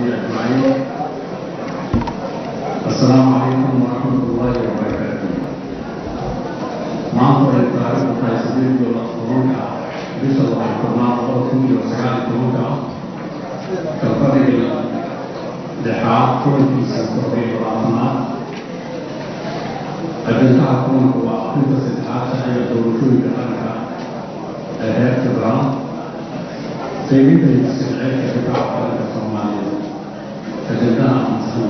أجمعين السلام عليكم ورحمة الله وبركاته maanta ay taariikhdu tahay sideed iyo tobanka bisha laba tobnaad labada kun iyo sagaal iyo tobanka ah kalfadhiga lixaad kulankiisa kordhiyo labaatanaad ajandaha kulanku waa arinta saddexaad sharciga doorashooyinka qaranka ee heer federaal qaybinta iyo sharceedka difaaca qaranka soomaaliya ajandaha ansan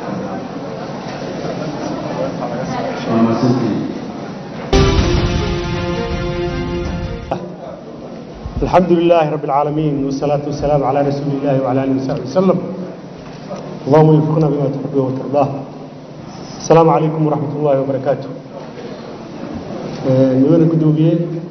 waa mahadsantihiin الحمد لله رب العالمين والصلاة والسلام على رسول الله وعلى آله وصحبه وسلم اللهم وفقنا بما تحبه وترضاه السلام عليكم ورحمة الله وبركاته نوانا قدوبية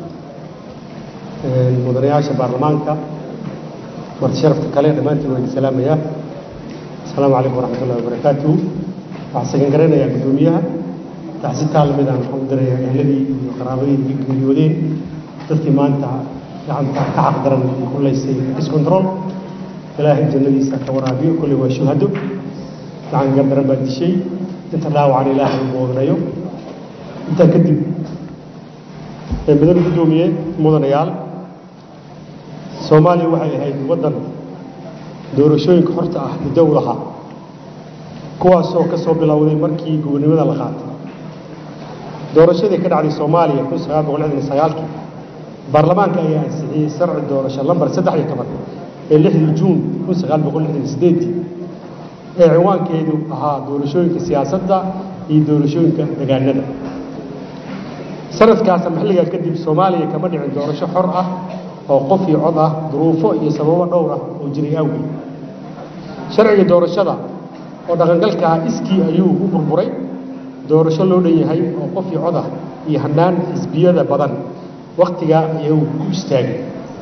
مدنياشة برلمانكا مرت شرفت كالي دمانتي وين السلام يا السلام عليكم ورحمة الله وبركاته وحسن قرينا يا قدوميها تحسين تعلمنا الحمد لله أهلي وقرابين بيقولين dadkii maanta gacanta ka xaqdaran kulaysay discontrol ilaahay jannadiisa ka waraabiyo kulli waa shuhado gacan gardaran baa dishay inta dhaawacan ilaahay u boodnayo intaa kadib mudan guddoomiye mudanayaal soomaaliya waxay ahayd waddan doorashooyinka horta ah muddo u lahaa kuwaasoo ka soo bilowday markii gobonimada la qaatay doorashadii ka dhacday soomaaliya kun sagaal boqol lixdan iyo sagaalkii baarlamaanka ayaa ansixiyey sharci doorasho lambar saddex iyo toban ee lixdii juun kun sagaal boqol lixdan iyo sideedii ee ciwaankeedu ahaa doorashooyinka siyaasadda iyo doorashooyinka degaanada sanadkaasa maxilligaa kadib soomaaliya kama dhicin doorasho xor ah oo qof iyo cod ah duruufo iyo sababo dhowr ah oo jiray awgeed sharciga doorashada oo dhaqangalka ah iskii ayuu u burburay doorasho loo dhan yahay oo qof iyo cod ah iyo hanaan xisbiyada badan waktigaa ayuu ku istaagay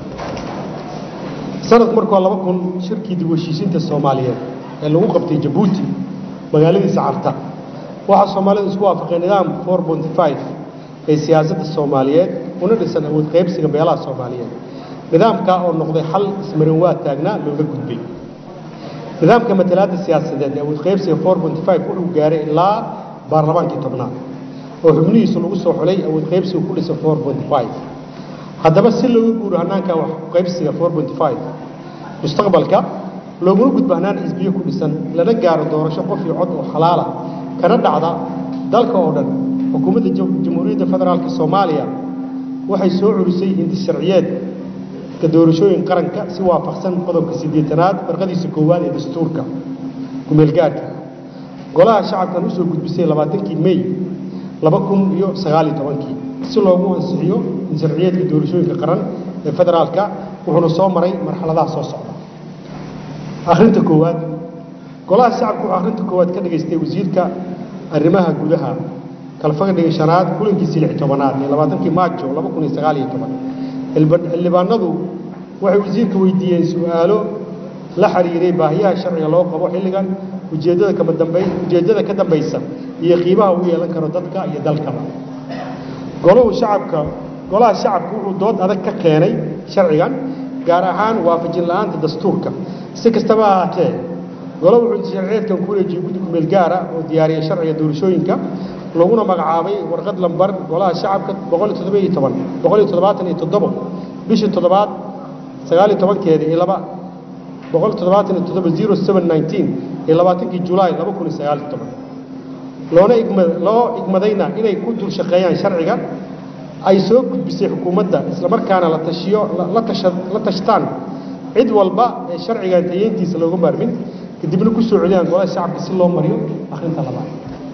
sanadku markuu laba kun shirkii dib u heshiisiinta soomaaliyeed ee lagu qabtay jabuuti magaaladiisa carta waxaa soomaalidu isku waafaqay nidaam four ponty five ee siyaasadda soomaaliyeed una dhisan awood qaybsiga beelaha soomaaliyeed nidaamkaa oo noqday xal ismarin waa taagnaa looga gudbay nidaamka matalaadda siyaasadeed ee awood qaybsiga four ponty five wuxuu gaaray ilaa baarlamaankii tobnaad oo xubnihiisu lagu soo xulay awood qaybsiga ku dhisan four ponty five haddaba si looga guuro hannaanka wax qaybsiga four ponty five mustaqbalka looguna gudbo hannaan xisbiyo ku dhisan lana gaaro doorasho qof iyo cod oo xalaala kana dhacda dalka oo dhan xukuumadda jamhuuriyadda federaalka soomaaliya waxay soo culisay hindi sharciyeedka doorashooyin qaranka si waafaqsan qodobka siddeetanaad farqadiisa koowaad ee dastuurka kumeelgaarka golaha shacabkan usoo gudbisay labaatankii mey laba kun iyo sagaal iyo tobankii si loogu ansixiyo sharciyeedka doorashooyinka qaran ee federaalka wuxuuna soo maray marxaladaha soo socda akhrinta koowaad golaha shacabka wuxuu akhrinta koowaad ka dhagaystay wasiirka arrimaha gudaha kalfadhiga shanaad kulankiisii lix tobanaad ee labaatankii maajo laba kun iyo sagaal iyo toban xildhibaanadu waxay wasiirka weydiiyeen su-aalo la xiriiray baahiyaha sharciga loo qabo xilligan ujeeddada kama dambayn ujeeddada ka dambaysa iyo qiimaha uu yeelan karo dadka iyo dalkaba golahu shacabka golaha shacabka wuxuu dood adag ka keenay sharcigan gaar ahaan waafajin la'aanta dastuurka si kastaba ha ahaatee golo wuxuu sharciyeedkan ku wareejiyey guddi kumeel gaara oo diyaariyay sharciga doorashooyinka laguna magacaabay warqad lambar golaha shacabka boqol iyo toddoba iyo toban boqol iyo toddobaatan iyo toddobo bishii toddobaad sagaal iyo tobankeeda iyo laba boqol iyo toddobaatan iyo toddoba zero seven nineteen iyo labaatankii julaay laba kun iyo sagaal iyo toban loona igma loo igmadayna inay ku dul shaqeeyaan sharciga ay soo gudbisay xukuumadda islamarkaana la tashiyo la tasha la tashtaan cid walba ee sharcigan tayeyntiisa looga maarmin kadibna ku soo celiyaan golaha shacabka si loo mariyo akhrinta labaad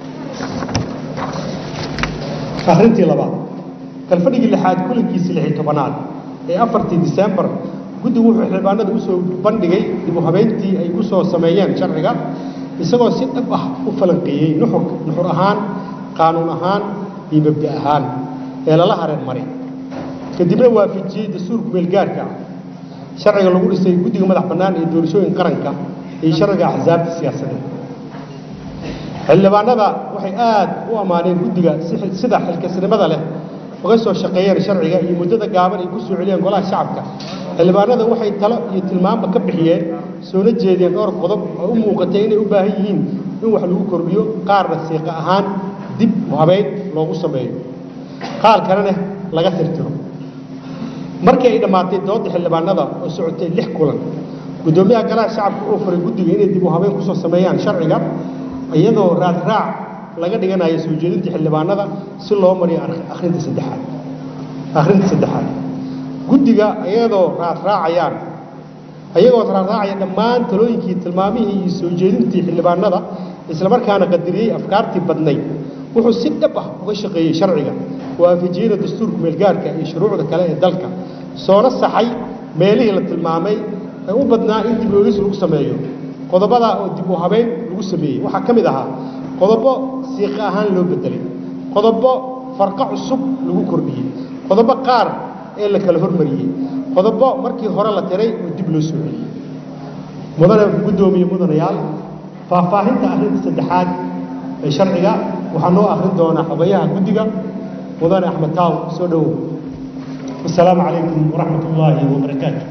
akhrintii labaad kalfadhigii lixaad kulankiisii lixi tobanaad ee afartii disembar guddigu wuxuu xildhibaanada usoo bandhigay dib u habeyntii ay ku soo sameeyeen sharciga isagoo si dhab ah u falanqeeyey nuxur nuxur ahaan qaanuun ahaan iyo mabda ahaan ee lala hareer maray kadibna waafajiyey dastuurka meelgaarka ah sharciga lagu dhisay guddiga madax bannaan ee doorashooyin qaranka iyo sharciga axsaabta siyaasadeed xildhibaanada waxay aad u ammaaneen guddiga sida xilkasnimada leh uga soo shaqeeyeen sharciga iyo muddada gaaban ay ku soo celiyeen golaha shacabka xildhibaanada waxay talo iyo tilmaamba ka bixiyeen soona jeedeen dhowr qodob oo u muuqatay inay u baahan yihiin in wax lagu kordhiyo qaarna siiqa ahaan dib u habeyn loogu sameeyo qaar kalena laga tirtiro markii ay dhammaatay doodda xildhibaanada oo socotay lix kulan guddoomiyaha golaha shacabka uu furay guddiga inay dib u habeyn kusoo sameeyaan sharciga iyadoo raadraac laga dhiganayo soo jeedinta xildhibaanada si loo mariyo akhrinta saddexaad akhrinta saddexaad guddiga iyadoo raadraacayaan ayagoo raadraacaya dhammaan talooyinkii tilmaamihii iyo soo jeedintii xildhibaanada islamarkaana qadiriyey afkaartii badnayd wuxuu si dhab ah uga shaqeeyey sharciga waafajiyada dastuurka meelgaarka iyo shuruucda kale ee dalka soona saxay meelihii la tilmaamay ee u badnaa in dib oogis lagu sameeyo qodobadaa oo dib u habeyn lagu sameeyey waxaa ka mid ahaa qodobo siiqa ahaan loo bedelay qodobo farqo cusub lagu kordhiyey qodobo qaar ee la kala hormariyey qodobo markii hore la tiray oo dib loo soo celiyey mudane guddoomiye mudanayaal faahfaahinta arrinta saddexaad ee sharciga waxaa noo akhrin doonaa xogayaha guddiga mudane axmed taaw soo dhowow wasalaamu calaykum waraxmat ullaahi wabarakaatu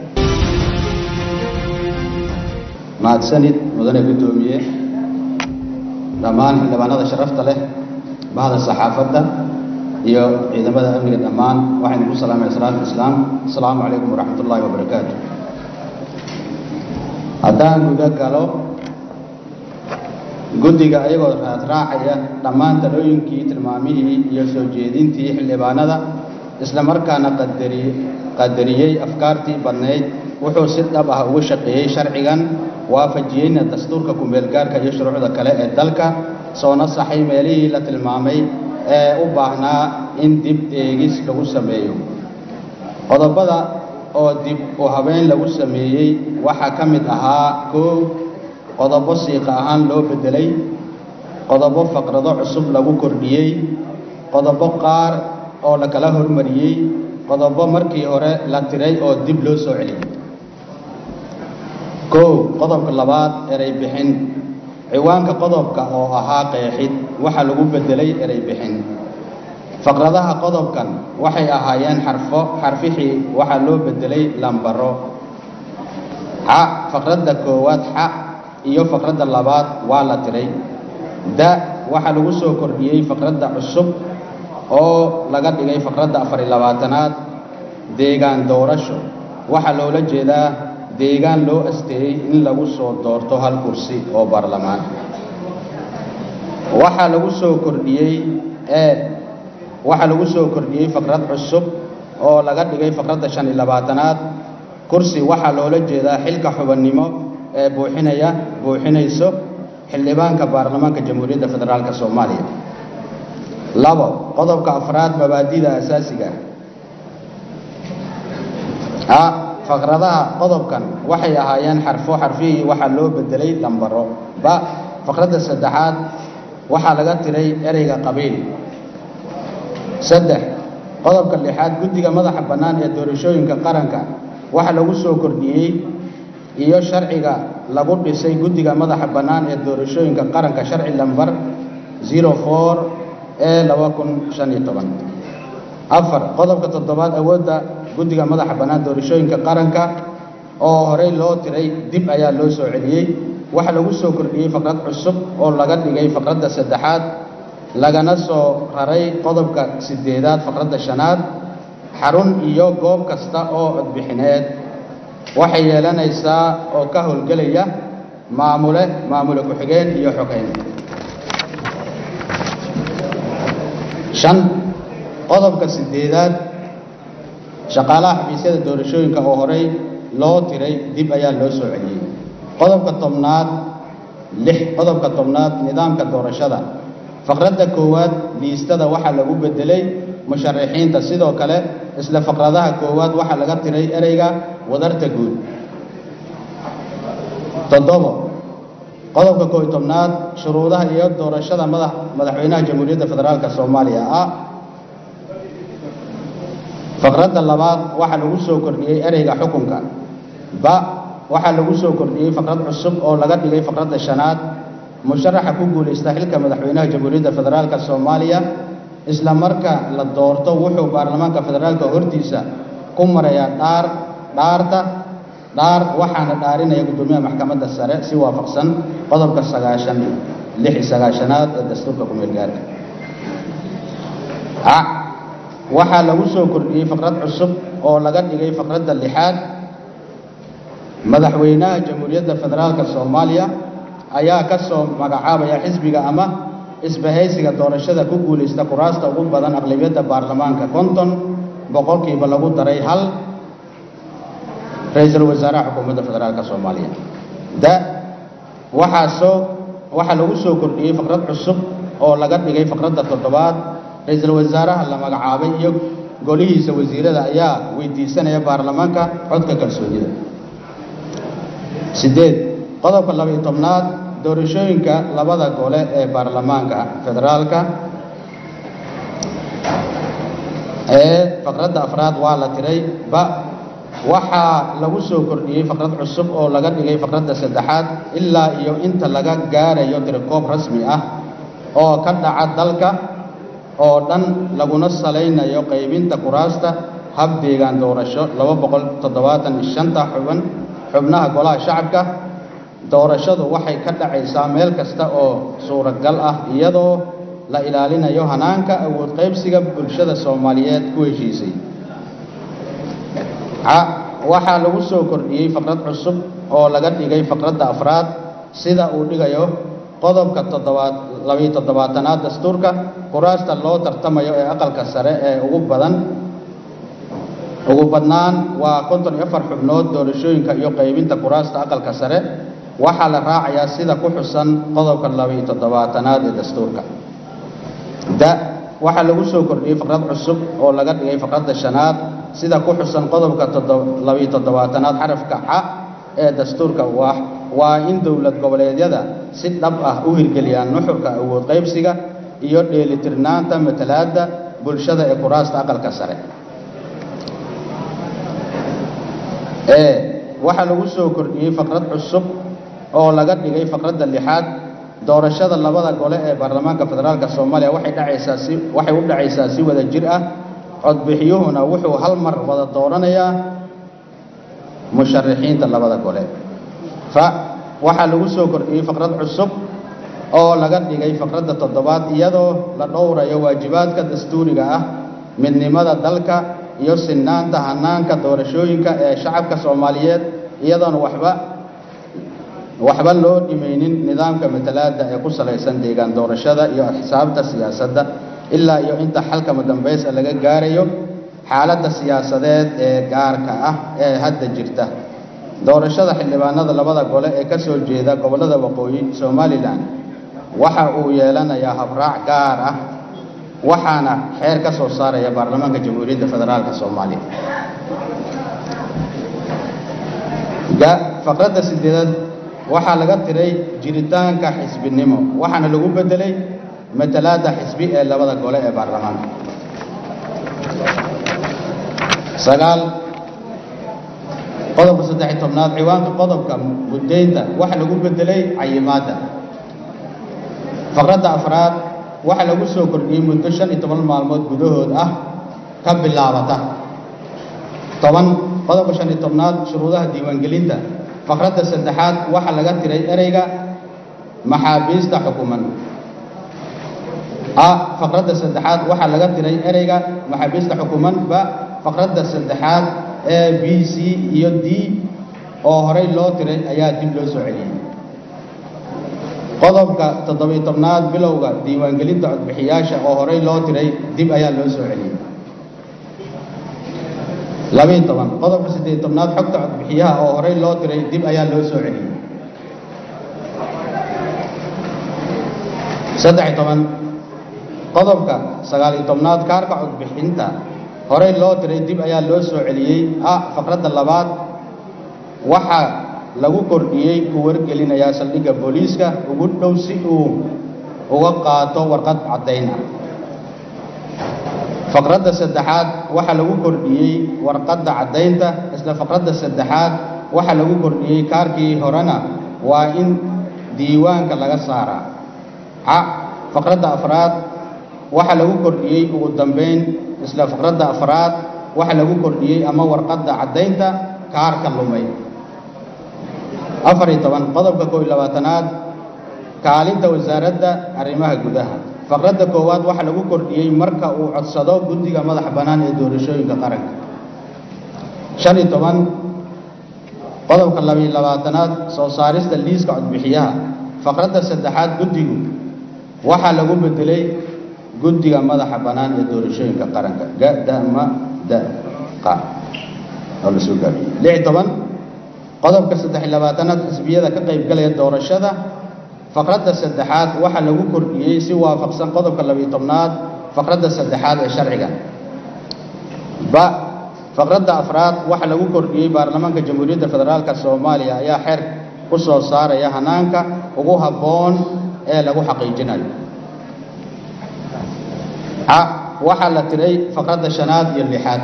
mahadsanid mudane guddoomiye dhammaan xildhibaanada sharafta leh bahda saxaafadda iyo ciidamada amniga dhammaan waxaynu ku salaamaya salaatu islaam asalaamu calaykum waraxmat ullaahi wabarakaatu haddaan guda galo guddiga ayagoo raadraacaya dhammaan talooyinkii tilmaamihii iyo soo jeedintii xildhibaanada isla markaana qadari qadariyey afkaartii badnayd wuxuu si dhab ah ugu shaqeeyey sharcigan waafajiyeyna dastuurka kumeelgaarka iyo shuruucda kale ee dalka soona saxay meelihii la tilmaamay ee u baahnaa in dib eegis lagu sameeyo qodobada oo dib u habeyn lagu sameeyey waxaa ka mid ahaa koow qodobo siiqa ahaan loo beddelay qodobo faqrado cusub lagu kordhiyey qodobo qaar oo la kala hormariyey qodobo markii hore la tiray oo dib loo soo celiyey kow qodobka labaad erey bixin ciwaanka qodobka oo ahaa qeexid waxaa lagu beddelay erey bixin faqradaha qodobkan waxay ahaayeen xarfo xarfixii waxaa loo beddelay lambaro xa faqradda koowaad xa iyo faqradda labaad waa la tiray da waxaa lagu soo kordhiyey faqradda cusub oo laga dhigay faqradda afar iyo labaatanaad deegaan doorasho waxaa loola jeedaa deegaan loo asteeyey in lagu soo doorto hal kursi oo baarlamaan waxaa lagu soo kordhiyey ee waxaa lagu soo kordhiyey faqrad cusub oo laga dhigay faqradda shan iyo labaatanaad kursi waxaa loola jeedaa xilka xubannimo ee buuxinaya buuxinayso xildhibaanka baarlamaanka jamhuuriyadda federaalka soomaaliya labo qodobka afraad mabaadida asaasiga a faqradaha qodobkan waxay ahaayeen xarfo xarfihii waxaa loo bedelay lambaro ba faqradda saddexaad waxaa laga tiray ereyga qabiil saddex qodobka lixaad guddiga madaxa bannaan ee doorashooyinka qaranka waxaa lagu soo kordhiyey iyo sharciga lagu dhisay guddiga madaxa bannaan ee doorashooyinka qaranka sharci lambar zero four ee laba kun shan iyo toban afar qodobka toddobaad awoodda guddiga madaxa bannaan doorashooyinka qaranka oo horey loo tiray dib ayaa loo soo celiyey waxaa lagu soo kordhiyey faqrad cusub oo laga dhigay faqradda saddexaad lagana soo raray qodobka sideedaad faqradda shanaad xarun iyo goob kasta oo codbixineed waxay yeelanaysaa oo ka howlgelaya maamule maamule ku-xigeen iyo xogeyn shan qodobka sideedaad shaqaalaha xafiisyada doorashooyinka oo horey loo tiray dib ayaa loo soo celiyey qodobka tobnaad lix qodobka tobnaad nidaamka doorashada faqradda koowaad liistada waxaa lagu bedelay musharaxiinta sidoo kale isla faqradaha koowaad waxaa laga tiray ereyga wadarta guud toddobo qodobka koob iyo tobnaad shuruudaha iyo doorashada madax madaxweynaha jamhuuriyadda federaalka soomaaliya ah faqradda labaad waxaa lagu soo kordhiyey ereyga xukunka ba waxaa lagu soo kordhiyey faqrad cusub oo laga dhigay faqradda shanaad musharaxa ku guulaysta xilka madaxweynaha jamhuuriyadda federaalka soomaaliya isla marka la doorto wuxuu baarlamaanka federaalka hortiisa ku marayaa dhaar dhaarta dhaar waxaana dhaarinaya guddoomiyaha maxkamadda sare si waafaqsan qodobka sagaashan lix iyo sagaashanaad ee dastuurka ku-meel gaarka a waxaa lagu soo kordhiyey faqrad cusub oo laga dhigay faqradda lixaad madaxweynaha jamhuuriyadda federaalka soomaaliya ayaa ka soo magacaabaya xisbiga ama isbahaysiga doorashada ku guulaysta kuraasta ugu badan aqlabiyadda baarlamaanka konton boqolkiiba lagu daray hal ra-iisul wasaaraha xukuumadda federaalka soomaaliya da waxaa soo waxaa lagu soo kordhiyey faqrad cusub oo laga dhigay faqradda toddobaad ra-iisul wasaaraha la magacaabay iyo golihiisa wasiirada ayaa weydiisanaya baarlamaanka codka kalsoonida sideed qodobka labaiyo tobnaad doorashooyinka labada gole ee baarlamaanka federaalka ee faqradda afraad waa la tiray ba waxaa lagu soo kordhiyey faqrad cusub oo laga dhigay faqradda saddexaad ilaa iyo inta laga gaarayo tirikoob rasmi ah oo ka dhaca dalka oo dhan laguna salaynayo qaybinta kuraasta hab deegaan doorasho laba boqol toddobaatan iyo shanta xuban xubnaha golaha shacabka doorashadu waxay ka dhacaysaa meel kasta oo suuragal ah iyadoo la ilaalinayo hanaanka awood qaybsiga bulshada soomaaliyeed ku heshiisay waxaa lagu soo kordhiyey faqrad cusub oo laga dhigay faqradda afraad sida uu dhigayo qodobka toddobaad labiyo toddobaatanaad dastuurka kuraasta loo tartamayo ee aqalka sare ee ugu badan ugu badnaan waa konton iyo afar xubnood doorashooyinka iyo qaybinta kuraasta aqalka sare waxaa la raacayaa sida ku xusan qodobka labiyo toddobaatanaad ee dastuurka da waxaa lagu soo kordhiyey faqrad cusub oo laga dhigay faqradda shanaad sida ku xusan qodobka labiyo toddobaatanaad xarafka ca ee dastuurka waa in dowlad goboleedyada si dhab ah u hirgeliyaan nuxurka awood qaybsiga iyo dheelitirnaanta matalaadda bulshada ee kuraasta aqalka sare ee waxaa lagu soo kordhiyey faqrad cusub oo laga dhigay faqradda lixaad doorashada labada gole ee baarlamaanka federaalka soomaaliya waxay dhacaysaa si waxay u dhacaysaa si wada jir ah codbixiyuhuna wuxuu hal mar wada dooranayaa musharixiinta labada gole fa waxaa lagu soo kordhiyey faqrad cusub oo laga dhigay faqradda toddobaad iyadoo la dhowrayo waajibaadka dastuuriga ah midnimada dalka iyo sinaanta hanaanka doorashooyinka ee shacabka soomaaliyeed iyadoona waxba waxba loo dhimaynin nidaamka matalaadda ee ku salaysan deegaan doorashada iyo xisaabta siyaasadda ilaa iyo inta xalkama dambaysa laga gaarayo xaaladda siyaasadeed ee gaarka ah ee hadda jirta doorashada xildhibaanada labada gole ee ka soo jeeda gobollada waqooyi somalilan waxa uu yeelanayaa habraac gaar ah waxaana xeer ka soo saaraya baarlamaanka jamhuuriyadda federaalka soomaaliya faqradda sideedaad waxaa laga tiray jiritaanka xisbinimo waxaana lagu bedelay matalaadda xisbi ee labada gole ee baarlamaanka sagaal qodobka saddex iyo tobnaad ciwaanka qodobka muddaynta waxaa lagu bedelay cayimaadda faqradda afraad waxaa lagu soo kordhiyey muddo shan iyo toban maalmood gudahood ah ka bilaabata toban qodobka shan iyo tobnaad shuruudaha diiwaangelinta faqradda saddexaad waxaa laga tiray ereyga maxaabiista xukuman a faqradda saddexaad waxaa laga tiray ereyga maxaabiista xukuman ba faqradda saddexaad e b c iyo d oo horey loo tiray ayaa dib loo soo celiyey qodobka toddobiyo tobnaad bilowga diiwaangelinta codbixiyaasha oo horey loo tiray dib ayaa loo soo celiyey labayo toban qodobka siddeed tobnaad xogta codbixiyaha oo horey loo tiray dib ayaa loo soo celiyey saddex-iyo toban qodobka sagaaliyo tobnaad kaarka codbixinta horey loo tiray dib ayaa loo soo celiyey a faqradda labaad waxaa lagu kordhiyey ku wargelinayaa saldhigga booliiska ugu dhow si uu uga qaato warqad caddayn ah faqradda saddexaad waxaa lagu kordhiyey warqadda caddaynta isla faqradda saddexaad waxaa lagu kordhiyey kaarkii horena waa in diiwaanka laga saaraa ca faqradda afraad waxaa lagu kordhiyey ugu dambayn isla faqradda afraad waxaa lagu kordhiyey ama warqadda caddaynta kaarka lumay afar iyo toban qodobka kow iyo labaatanaad kaalinta wasaaradda arrimaha gudaha faqradda koowaad waxaa lagu kordhiyey marka uu codsado guddiga madaxa bannaan ee doorashooyinka qaranka shan iyo toban qodobka labiyo labaatanaad soo saarista liiska codbixiyaha faqradda saddexaad guddigu waxaa lagu bedelay guddiga madaxa bannaan ee doorashooyinka qaranka gadama da qa oo la soo gaabiyey lix iyo toban qodobka saddex iyo labaatanaad xisbiyada ka qaybgalaya doorashada faqradda saddexaad waxaa lagu kordhiyey si waafaqsan qodobka labiyo tobnaad faqradda saddexaad ee sharciga ba faqradda afraad waxaa lagu kordhiyey baarlamaanka jamhuuriyadda federaalka soomaaliya ayaa xeer ku soo saaraya hanaanka ugu habboon ee lagu xaqiijinayo a waxaa la tiray faqradda shanaad iyo lixaad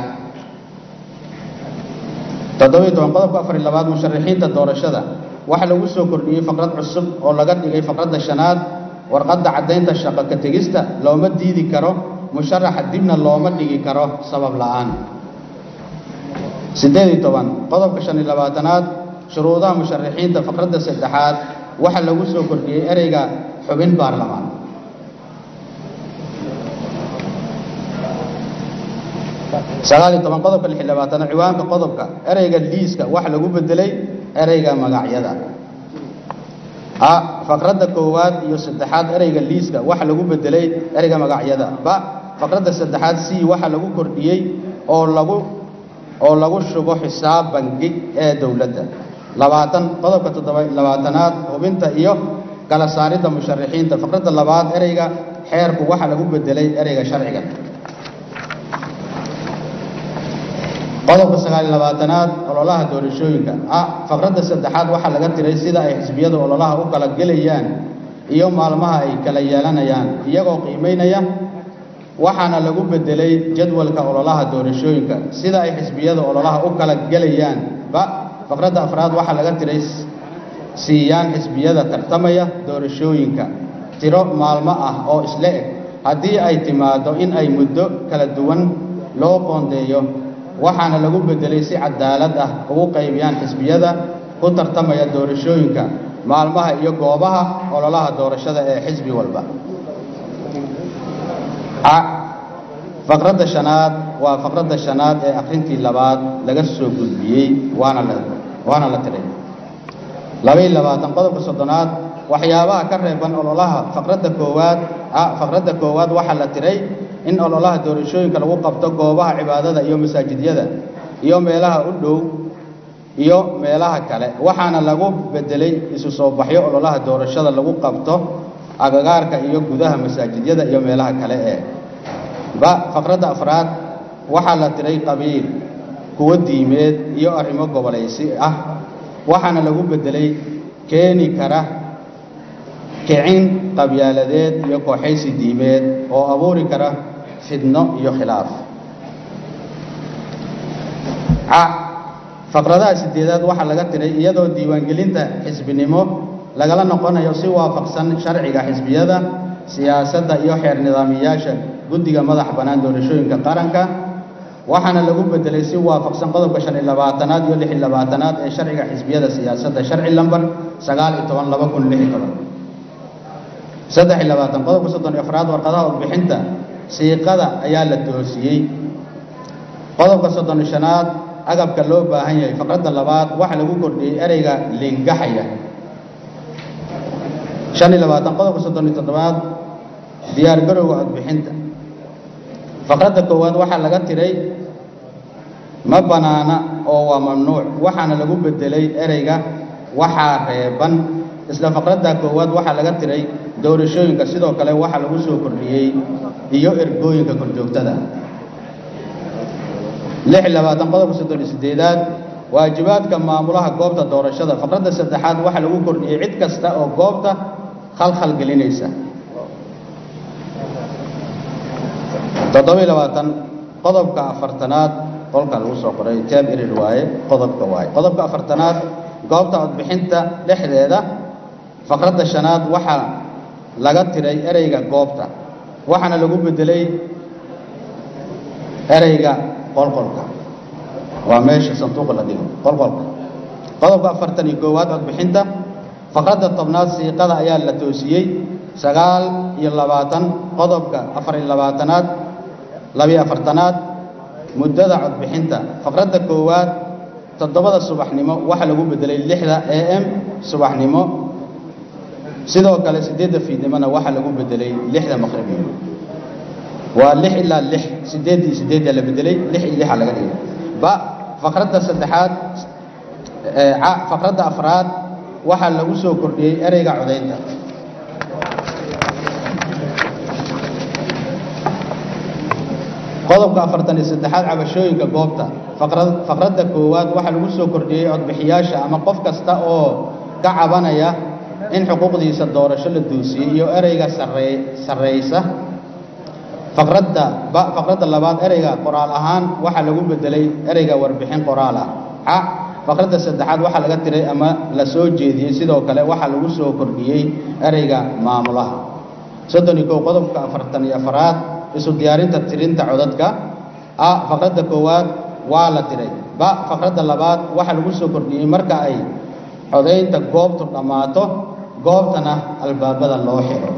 toddobiyo toban qodobka afar iyo labaad musharaxiinta doorashada waxaa lagu soo kordhiyey faqrad cusub oo laga dhigay faqradda shanaad warqadda caddaynta shaqo ka tegista looma diidi karo musharaxa dibna looma dhigi karo sabab la'aan siddeed iyo toban qodobka shan iyo labaatanaad shuruudaha musharaxiinta faqradda saddexaad waxaa lagu soo kordhiyey ereyga xubin baarlamaan sagaal iyo toban qodobka lix iyo labaatanaad ciwaanka qodobka ereyga liiska waxaa lagu bedelay ereyga magacyada a faqradda koowaad iyo saddexaad ereyga liiska waxaa lagu bedelay ereyga magacyada ba faqradda saddexaad c waxaa lagu kordhiyey oo lagu oo lagu shubo xisaab bangi ee dowladda labaatan qodobka toddoba labaatanaad hubinta iyo kala saaridda musharaxiinta faqradda labaad ereyga xeerku waxaa lagu bedelay ereyga sharciga qodobka sagaal iyo labaatanaad ololaha doorashooyinka a faqradda saddexaad waxaa laga tiray sida ay xisbiyadu ololaha u kala gelayaan iyo maalmaha ay kala yeelanayaan iyagoo qiimaynaya waxaana lagu bedelay jadwalka ololaha doorashooyinka sida ay xisbiyadu ololaha u kala gelayaan ba faqradda afraad waxaa laga tiray siiyaan xisbiyada tartamaya doorashooyinka tiro maalmo ah oo isla eg haddii ay timaado in ay muddo kala duwan loo qoondeeyo waxaana lagu bedelay si cadaalad ah ugu qaybiyaan xisbiyada ku tartamaya doorashooyinka maalmaha iyo goobaha ololaha doorashada ee xisbi walba a faqradda shanaad waa faqradda shanaad ee akhrintii labaad laga soo gudbiyey waana la waana la tiray labaiyo labaatan qodobka soddonaad waxyaabaha ka reeban ololaha faqradda koowaad a faqradda koowaad waxaa la tiray in ololaha doorashooyinka lagu qabto goobaha cibaadada iyo masaajidyada iyo meelaha u dhow iyo meelaha kale waxaana lagu bedelay isu soo baxyo ololaha doorashada lagu qabto agagaarka iyo gudaha masaajidyada iyo meelaha kale ee ba faqradda afraad waxaa la tiray qabiil kuwo diimeed iyo arrimo gobolaysi ah waxaana lagu bedelay keeni kara kicin qabyaaladeed iyo kooxaysi diimeed oo abuuri kara fidno iyo khilaaf ca faqradaha sideedaad waxaa laga tiray iyadoo diiwaangelinta xisbinimo lagala noqonayo si waafaqsan sharciga xisbiyada siyaasadda iyo xeer nidaamiyaasha guddiga madaxa bannaan doorashooyinka qaranka waxaana lagu bedelay si waafaqsan qodobka shan iyo labaatanaad iyo lix iyo labaatanaad ee sharciga xisbiyada siyaasadda sharci lambar sagaal iyo toban laba kun lix iyo toban saddex iyo labaatan qodobka soddon iyo afraad warqadaha warbixinta siiqada ayaa la toosiyey qodobka soddon iyo shanaad agabka loo baahan yahay faqradda labaad waxaa lagu kordhiyey ereyga lingaxaya shan iyo labaatan qodobka soddon iyo toddobaad diyaar garowga codbixinta faqradda koowaad waxaa laga tiray ma banaana oo waa mamnuuc waxaana lagu bedelay ereyga waxaa reeban isla faqradda koowaad waxaa laga tiray doorashooyinka sidoo kale waxaa lagu soo kordhiyey iyo ergooyinka korjoogtada lix iyo labaatan qodobka soddon iyo siddeedaad waajibaadka maamulaha goobta doorashada faqradda saddexaad waxaa lagu kordhiyey cid kasta oo goobta khalkhal gelinaysa toddoba iyo labaatan qodobka afartanaad qolka lagu soo qoray jaab erir waaye qodobka waaye qodobka afartanaad goobta codbixinta dhexdeeda faqradda shanaad waxaa laga tiray ereyga goobta waxaana lagu bedelay ereyga qolqolka waa meesha sanduuqa la dhigo qolqolka qodobka afartan iyo koowaad codbixinta faqradda tobnaad siiqada ayaa la toosiyey sagaal iyo labaatan qodobka afar iyo labaatanaad labiyo afartanaad muddada codbixinta faqradda koowaad toddobada subaxnimo waxaa lagu bedelay lixda a m subaxnimo sidoo kale siddeedda fiidnimona waxaa lagu bedelay lixda maqribnimo waa lix ilaa lix siddeed iyo siddeeddaa la bedelay lix iyo lixa laga dhigay ba faqradda saddexaad ca faqradda afraad waxaa lagu soo kordhiyey ereyga codaynta qodobka afartan iyo saddexaad cabashooyinka goobta faqradda koowaad waxaa lagu soo kordhiyey codbixiyaasha ama qof kasta oo ka cabanaya in xuquuqdiisa doorasho la duusiyey iyo ereyga sarreysa faqradda faqradda labaad ereyga qoraal ahaan waxaa lagu bedelay ereyga warbixin qoraal ah ca faqradda saddexaad waxaa laga tiray ama la soo jeediyey sidoo kale waxaa lagu soo kordhiyey ereyga maamulaha soddon iyo kow qodobka afartan iyo afaraad isu diyaarinta tirinta codadka a faqradda koowaad waa la tiray ba faqradda labaad waxaa lagu soo kordhiyey marka ay codaynta goobtu dhammaato goobtana albaabada loo xiro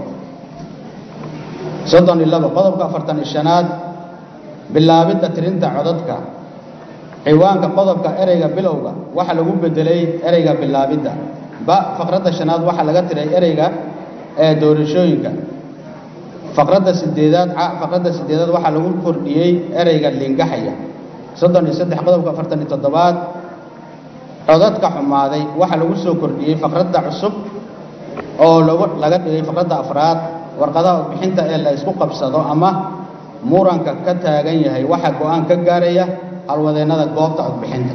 soddon iyo labo qodobka afartan iyo shanaad bilaabidda tirinta codadka ciwaanka qodobka ereyga bilowga waxaa lagu bedelay ereyga bilaabidda ba faqradda shanaad waxaa laga tiray ereyga ee doorashooyinka faqradda sideedaad ca faqradda sideedaad waxaa lagu kordhiyey ereyga lingaxaya soddon iyo saddex qodobka afartan iyo toddobaad codadka xumaaday waxaa lagu soo kordhiyey faqradda cusub oo lagu laga dhigay faqradda afraad warqadaha codbixinta ee la isku qabsado ama muranka ka taagan yahay waxaa go-aan ka gaaraya halwadeennada goobta codbixinta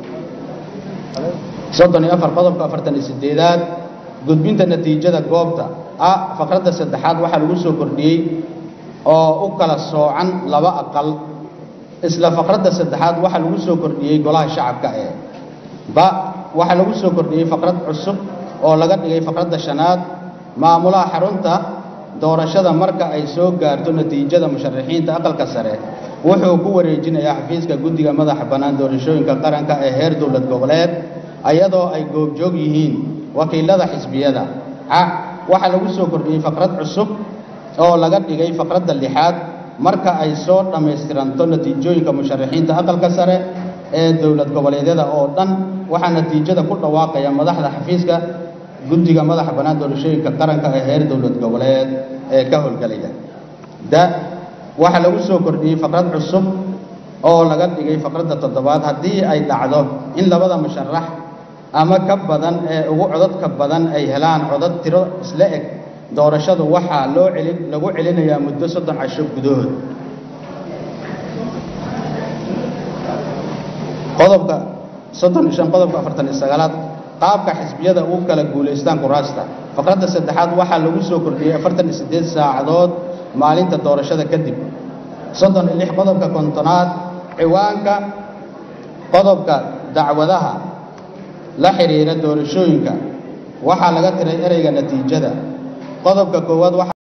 soddon iyo afar qodobka afartan iyo sideedaad gudbinta natiijada goobta a faqradda saddexaad waxaa lagu soo kordhiyey oo u kala soocan laba aqal isla faqradda saddexaad waxaa lagu soo kordhiyey golaha shacabka ee ba waxaa lagu soo kordhiyey faqrad cusub oo laga dhigay faqradda shanaad maamulaha xarunta doorashada marka ay soo gaarto natiijada musharaxiinta aqalka sare wuxuu ku wareejinayaa xafiiska guddiga madaxa bannaan doorashooyinka qaranka ee heer dowlad goboleed ayadoo ay goobjoog yihiin wakiilada xisbiyada ca waxaa lagu soo kordhiyey faqrad cusub oo laga dhigay faqradda lixaad marka ay soo dhammaystiranto natiijooyinka musharaxiinta aqalka sare ee dowlad goboleedyada oo dhan waxaa natiijada ku dhawaaqaya madaxda xafiiska guddiga madaxa bannaan doorashooyinka qaranka ee heer dowlad goboleed ee ka howlgelaya da waxaa lagu soo kordhiyey faqrad cusub oo laga dhigay faqradda toddobaad haddii ay dhacdo in labada musharax ama ka badan ee ugu codadka badan ay helaan codad tiro isla eg doorashadu waxaa loo celin lagu celinayaa muddo soddon casho gudahood qodobka soddon iyo shan qodobka afartan iyo sagaalaad qaabka xisbiyada ugu kala guulaystaan kuraasta faqradda saddexaad waxaa lagu soo kordhiyey afartan iyo siddeed saacadood maalinta doorashada kadib soddon iyo lix qodobka kontonaad ciwaanka qodobka dacwadaha la xidhiira doorashooyinka waxaa laga tiray ereyga natiijada qodobka koowaad